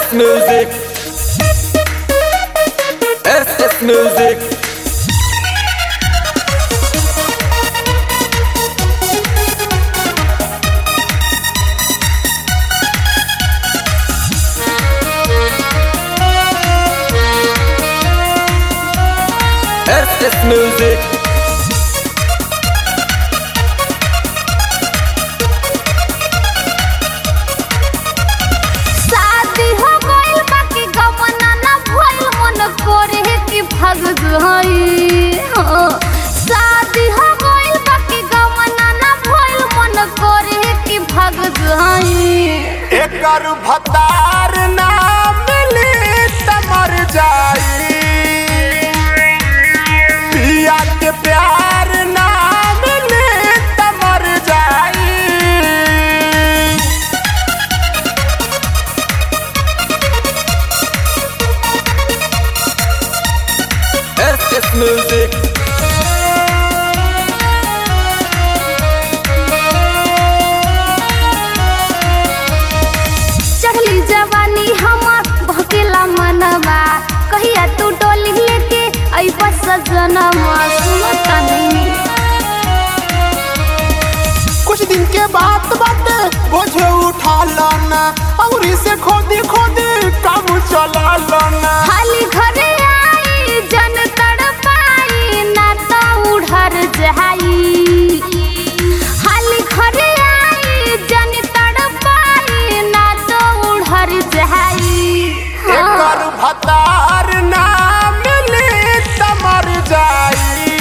SS Music. SS Music. SS Music. शादी हो गइल बाकी गमना ना भइल मन करे कि भाग जाई हाँ। शादी हो गइल बाकी गमना ना भइल मन करे कि भाग जाई एकर भतार ना मिली त मर जाई पिया के प्यार ना मिली त मर जाई SS Music. चढ़ली जवानी हमार भकेला मनवा कहिया तू डोली लेके आई बस सजनवा सुनता नहीं कुछ दिन के बाद बाटे बोझे उठा लाना और इसे खोदी खोदी काम चला लाना खाली घरे आई जन तड़पाई ना तो उड़र जाई खाली घरे आई जन तड़पाई ना तो उड़र जाई एकर भतार ना मिली त मर जाई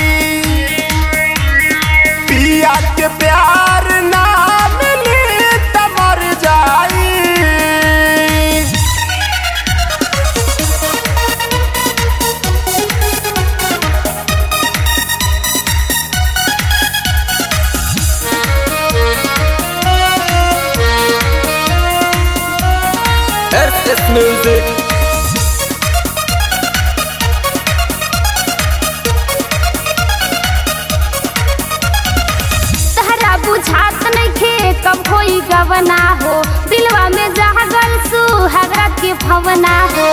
पिया के प्यार ना मिली त मर जाई SS Music. तहरा बुझात नइखे कब होई गवना हो दिलवा में जागल सुहागरा के भवना हो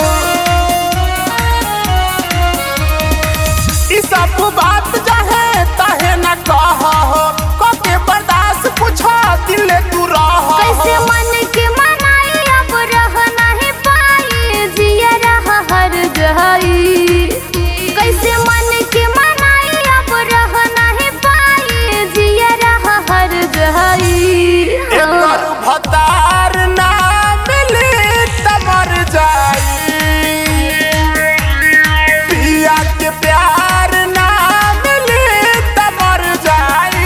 ई सब बात चाहे ताहे न कह हो कके बर्दाश्त पूछा दिल तू रह कैसे मन के मनाई अब रह नहीं पाई जिया रह हर गई कैसे मन के मनाई अब रह नहीं पाई जिया रह हर गई एकर भतार ना मिली त मर जाई पिया के प्यार ना मिली त मर जाई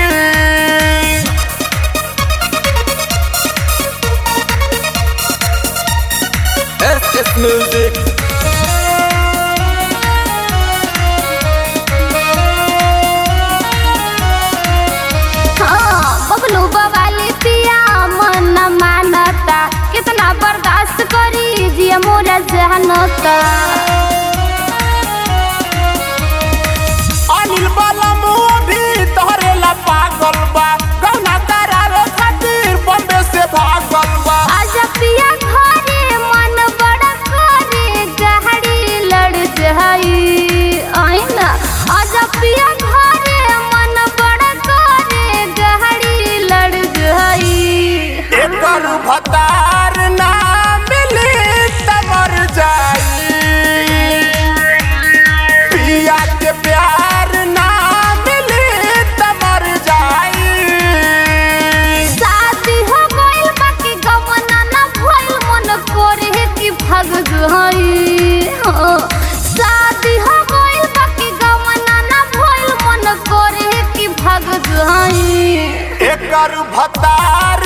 SS Music. हाँ, बबलू बवाली पिया मन न मानता कितना बर्दाश्त करी जिया मोरा जानता अनिल वाला मुंह भी तोहरे ला पागल बा गहना करावे खातिर बम्बे से भागल बा आजा पिया घरे मन बड़ा करे गाड़ी लड़ जाई आईना आजा पिया घरे मन बड़ा करे गाड़ी लड़ जाई एकर भतार ना मिली त मर जाई पिया के प्यार ना मिली त मर जाई शादी हो गइल बाकी गमना ना भइल मन करे कि भाग जाई हाँ। शादी हो गइल बाकी गमना ना भइल मन करे कि भाग जाई एकर भतार